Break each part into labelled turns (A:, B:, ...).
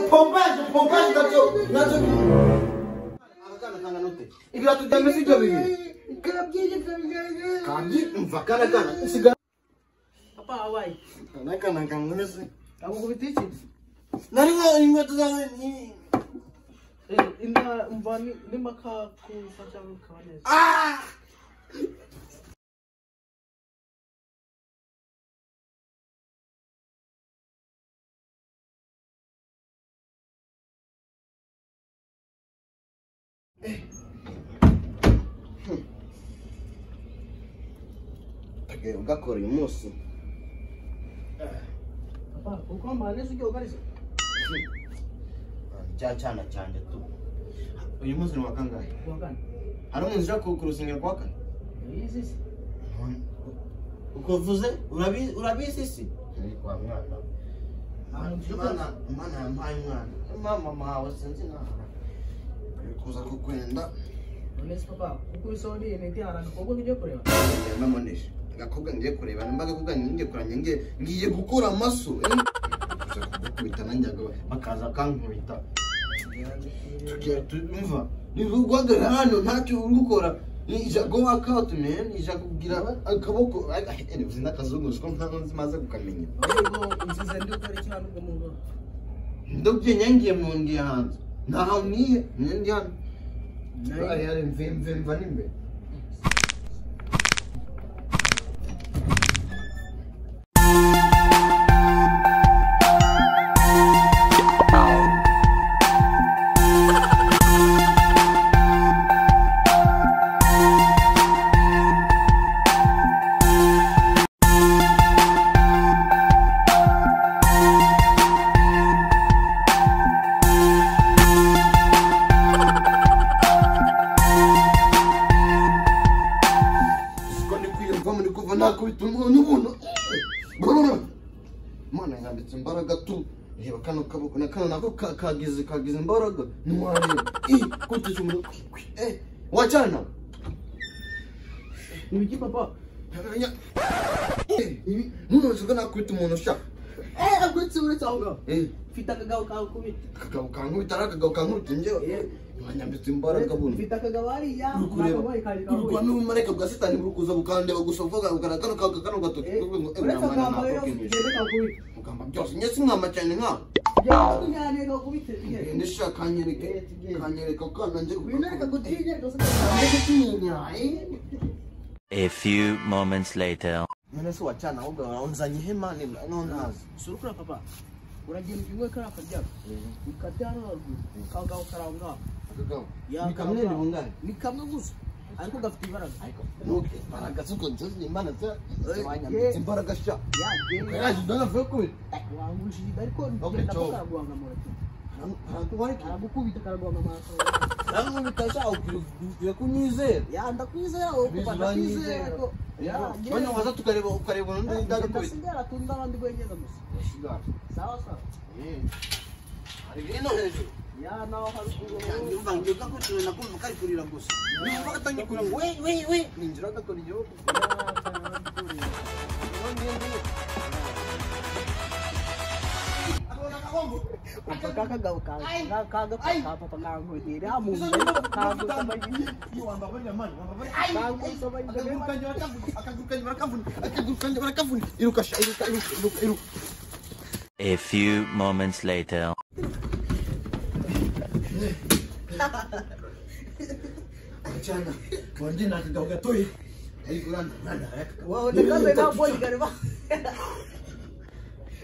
A: pompaje pompaje nacyo nacyo abagana kangana ute ibyo tujyame sibyo bibiri kandi umva karakana usigara
B: Papa, awaye.
A: karakana kamwese
B: Akukubita iki?
A: nariho inkweto zawe ni-
B: Eh, inda- mva ni- nimba kakufasha kukaba neza.
A: Ah! agahinda gakora uyu munsi
B: Papa, kuko mba neza ujya ugariza.
A: cya cyana cyanjye tu uyu munsi ni wa kangahe
B: Guhagana.
A: hari umuntu ushaka ku rusengero kwa kane
B: Yizi se.
A: uko uvuze urabi- urabizi si Ni kwa mwana
B: Ahantu tujya
A: Imana Imana yampaye umwana mama mawe sinzi nawe ari kuza kukwenda
B: Uretse papa, kuko ibisaho ni intiti haranga kuko ujya kureba.
A: namunesha agakobwa ngiye kureba nimba agakobwa ngiye kuranya ngiye ngiye gukura amaso eh. Kuza kugukubita nanjye agaba bakaza akankubita Tugira tu- umva niba uguhagarara hano ntacyo uri gukora ni jago akawuti meni kugira akaboko ari uzi n'akazunguruzo ko nta nzi maze kukamenya
B: Ahubwo nziza ndi gukora iki hano ngo muntu.
A: ndabyo nyangiye mu ndi hanze ntaho niye ndi hano
B: Nayo.
A: ari mve mva n'imbere ko ndi kwiyumva muri kuva nakubita umuntu umuntu Brrr. Imana yambitse imbaraga tu reba kano kaboko na kano nako ka- kagize kagize imbaraga ntiwareba i kutisha umuriro kwi, kwi, eh wacana
B: Ni iki papa?
A: Ya- Eh, ibi- ntunoze ko nakubita umuntu sha
B: Eh, agurutse uretse aho ngaho.
A: eh
B: Mfite akagabo kawe kubita.
A: akagabo kankubita ari akagabo kankubita njyewe
B: Eh.
A: Imana yambitse imbaraga bundi
B: Mfite akagabo hariya.
A: uri kureba
B: nakabaye kari
A: uri kureba
B: kahuye.
A: n'ubumarayika bwa sitani buri kuza bukandeba gusa buvuga bugaragara kano kano kano gatoki
B: Eh,
A: kuvuga ngo eh
B: uretse
A: mwana
B: akagabo rero
A: nakubita
B: ugende kakubite.
A: mugamba byose njye simwama cyane nkawe
B: Byaba bijyane kakubite. Bigeze.
A: nisha kanyereka
B: Eh, tugiye.
A: kanyereka ukana nje
B: Wimereka gutinya rwose.
C: A few moments later.
A: none se wacana ahubwo waranzanye ihema ni ntazi
B: Surukura papa. Uragenda ujya kariya karyama. Ukabyara haruguru. Kagabo karaho ngaho.
A: akagabo
B: Ya,
A: ni kamwe ni
B: akagabo.
A: bungane
B: ni kamwe gusa ariko gafite imbaraga
A: ariko nuke imbaraga zuko nzozi imbaraga za-
B: Eh,
A: zibanyambitse
B: eh.
A: imbaraga sha
B: yagenda
A: yaje ndana vuye kubiri
B: wangushije inda ariko
A: Okay,
B: ugenda
A: ciao.
B: karaguhangamura
A: harakubarika
B: aragukubita karaguhangamura
A: nankubita sha ubwira ko unyizera
B: ya ndakwizera wowe kuva ndakwizera ariko
A: bano waza tukareba ukareba undi ndagukubita
B: ndasigara tunda abandi bwegeza gusa sawa sawa
A: hari bino hejuru
B: ya nawe haruguru
A: Nyumva ngiruka kutura nakumva kari kurira gusa. Nyumva atangiye kurira ngo we we we. Ninjira agakora igihugu.
B: aka kagabo kawe ka papa kankubitiye iriya muntu
A: Iruka sha iruka iruka iruka iruka.
C: A few moments later.
A: Chana. Konje na kidao gatoyi. Ariko uranda uranda yakaka.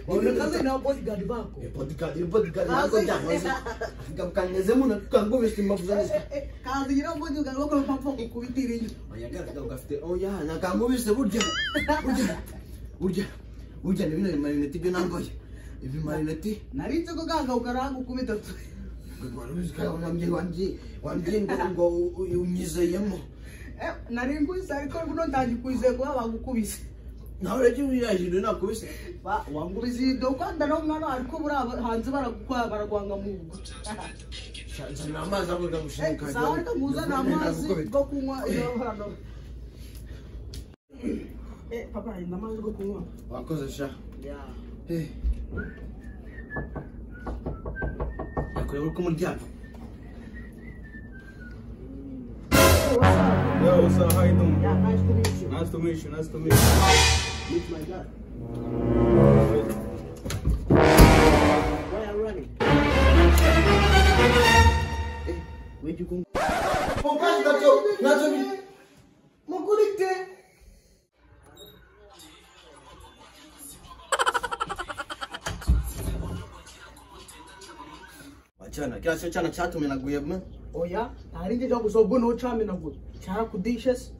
B: waonekana na bodyguard wako waonekana na bodyguard wako
A: Bodyguard bodyguard nako jamwe. Kamkanyeze mu nakangubisha imavuzane.
B: kazi nyina bodyguard wako mpamvu kukubitira inyo
A: yagaragaga ugafite oya nakangubise burya burya burya burya ni bino bimarineti byo nangoye ibimarineti
B: narinze ko ganga ukaranga ukubita
A: wambye wambye wambye ngo ngo unyizeyemo
B: Eh, nari nkwise ariko buno ndangikwise kuba bagukubise
A: nawe urajya uyajije nakubise
B: Ba- wangubise ido kwanda no mwana ariko buri aba- hanze baragukwa baragwanga mu ngo
A: nzana amazi avuga
B: Eh,
A: gushinga
B: sawa ariko muzana amazi go kunywa iyo hano Eh, papa ina amazi go kunywa
A: wakoze sha
B: yeah.
A: Eh. kureba uko muryamye
D: Yo, what's up? How you doing?
B: Yeah, nice to meet you.
D: Nice to meet you. Nice to meet you.
B: Meet my dad. Why are you running? Eh, where'd you go?
A: Mukuru gato nacyo ni mukuru ite Wachana, kila sio chana chatume na guyema.
B: Oya, tarinde cyo gusoba no chame nago. Cyara kudishes.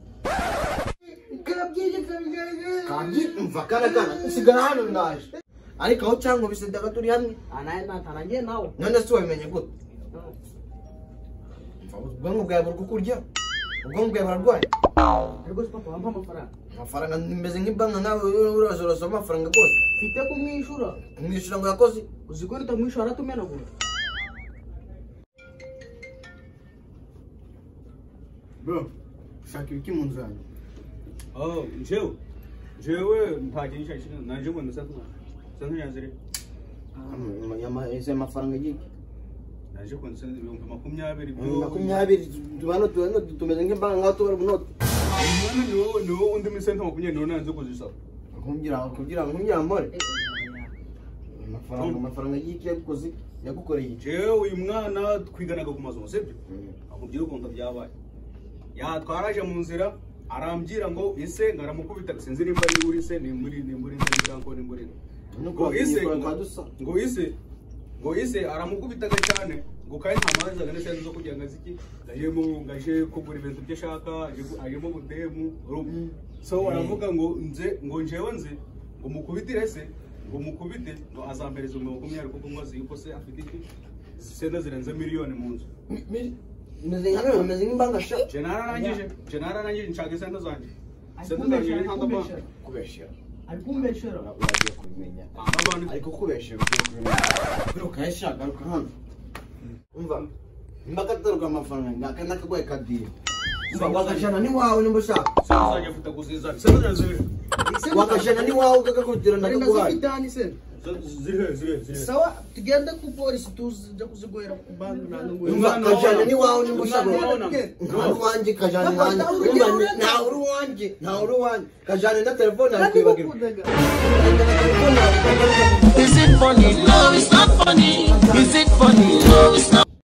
A: Karabyeje kabigaraga. Kandi umva kana kana usigara hano ndaje. Ariko aho cyangwa bise daga turi hamwe.
B: Anaye natarangiye nawe.
A: None se wabimenye gute? Ubwonko bwawe buri kukurya. Ubwonko bwawe burarwaye.
B: Ariko se papa wampa amafaranga.
A: Amafaranga nimeze nk'ibanka nawe urazorosa amafaranga rwose.
B: Mfite kumwishura.
A: Umwishyura ngo yakoze.
B: Uziko nitamwishura aratumenagura.
A: Bro, shaka ibiki mu nzu yanjye.
D: Oh, Joe. Joe, mpaje nshashina. Nanje ngo ndasakuma. Sanje yazire.
A: Ese mafaranga y'iki?
D: Nanje ngo ndasakuma ibihumbi makumyabiri.
A: Makumyabiri, tubano tubano tumeze nk'imbanka ngaho tubara bunoti.
D: Umwana ni wowe ni wowe undi misenta makumyabiri niwe nanze kuzisaba.
A: Kumbwira kugira ngo nkugira amore.
B: Eh, oya.
A: Amafaranga amafaranga y'iki yagukoze yagukoreye iki?
D: Jewe uyu mwana twiganaga ku mazu sibyo? Akubwira ukuntu byabaye. Yatwaraje mu nzira arambwira ngo ise ngaramukubita sinzi nimba ari uri se ni muri ni muri ni ngo ni muri. ngo ise ngo ise ngo ise aramukubitaga cyane ngo kandi nta manza agana cyane zo kugira ngo aziki ajemo ngaje kugura ibintu byo ashaka aje gu- ajemo budemu uru- so aravuga ngo nze ngo njewe nze ngo mukubitire se ngo mukubite ngo azambereza ibihumbi makumyabiri kuko ngo azi yuko se afite iki senda zirenze miliyoni mu nzu
A: Meze nka meze nk'imbanka sha.
D: je nararangije je nararangije nshaka senda zanjye
B: Ari
D: senda zanjye
B: kumbeshyera, ari
D: ni ntandatu
B: kumbeshyera.
A: Kubeshya.
B: Ari kumbeshyera.
A: Uragiye kubimenya. Ariko kubeshya ugiye kubimenya. Garuka yashaka garuka hano. Umva. Imbaga taruka amafaranga ngaka nakagwaye kadiye. Umva wakashana ni wawe nimba ushaka.
D: senda zanjye mfite kuzizana senda zanjye ziri
A: wakashana ni wawe ukakakugirira
B: Ari
A: ndakaguhaye
B: ndazifitani se.
D: ziri ziri ziri
B: Sawa, tugende ku polisi tuzija kuzigoyera ku banki nta nungu.
A: Umva, kajyana n'iwawe niba ushaka.
D: ushaka
A: nta n'uwanjye kajyana
B: Ntabwo
A: nanjye
B: ntawe
A: Urumva,
B: ugira
A: ntawe uri uwanjye ntawe uri uwanjye kajyana na telefone yawe
B: Kandi
A: kwibagirwa
B: bakundaga.
A: Kajyana na telefone yawe, kwibagirwa.
E: Is it funny? No, it's not funny. Is it funny? No, it's not.